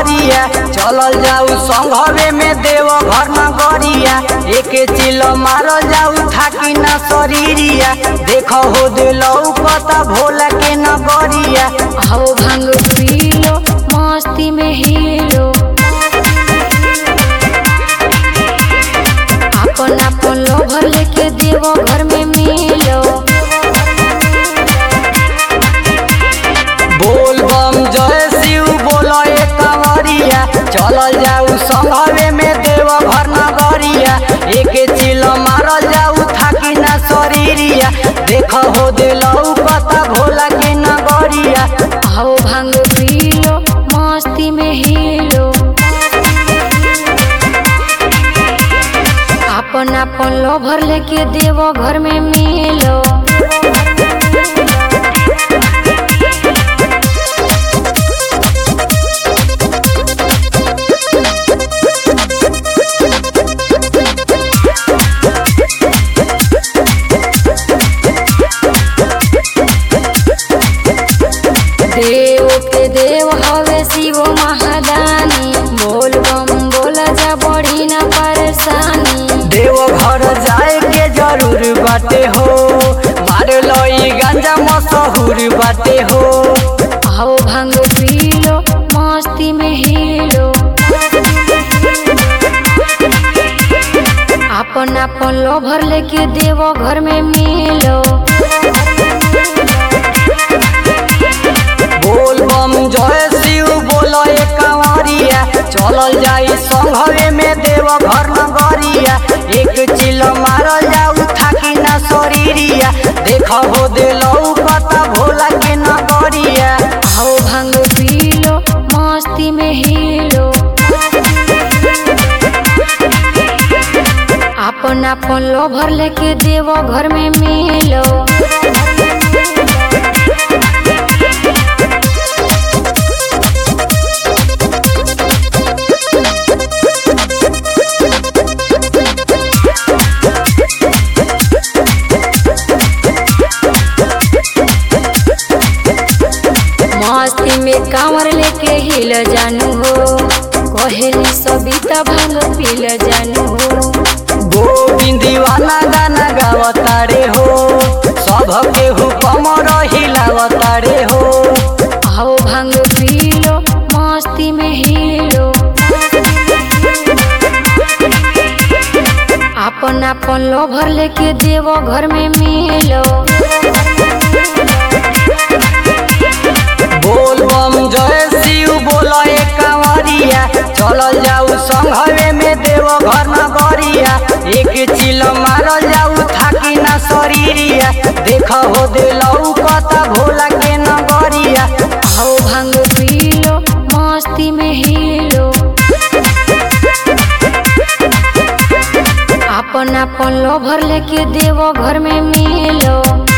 कंवरिया चलल जाऊ संघवे में देव घर नगरिया एके चिल मारल जाऊ थाकी न शरीरिया देख हो दिलौ पता भोला के नगरिया आओ भांग पी लो मस्ती में हीरो अपन अपन लोभर लेके देवो घर में मिलो बोल बम जय शिव बोलो ए कंवरिया चलल जाऊ संघवे में देव घर नगरिया एके चिल मारल जाऊ थाकी न शरीरिया देख हो दिलौ पता भोला के नगरिया आओ भांग पी लो मस्ती में हीरो अपन अपन लोभर लेके देवो घर में मिलो देव के देव हवे शिव महादानी बोल बम बोला जा बड़ी न परेशानी देव घर जाए के जरूर बाटे हो मार लई गांजा मशहूर बाटे हो आओ भांग पी लो मस्ती में हीरो अपन अपन लोभर लेके देवो घर में मिलो बोल बम जय शिव बोलो ए कंवरिया चलल जाई संघवे में देव घर नगरिया एक चिल मारल जाऊ थाकी ना शरीरिया देख हो दिलौ पता भोला के नगरिया आओ भांग पी लो मस्ती में हीरो अपन अपन लोभर लेके देवो घर में मिलो मस्ती में कांवर लेके हिल जानू हो कहेली सबिता भांग पील जानू हो गोविंद दीवाना गाना गावतारे हो सबके हुकम हिलावतारे हो आओ भांग पी लो मस्ती में हीरो अपन अपन लोभर लेके देवो घर में मिलो बोल बम जय शिव बोलो ए कंवरिया चलल जाऊ संघवे में देव घर नगरिया एक चिल मारल जाऊ थाकी ना शरीरिया देख हो दिलौ पता भोला के नगरिया आओ भांग पी लो मस्ती में हीरो अपन अपन लोभर लेके देवो घर में मिलो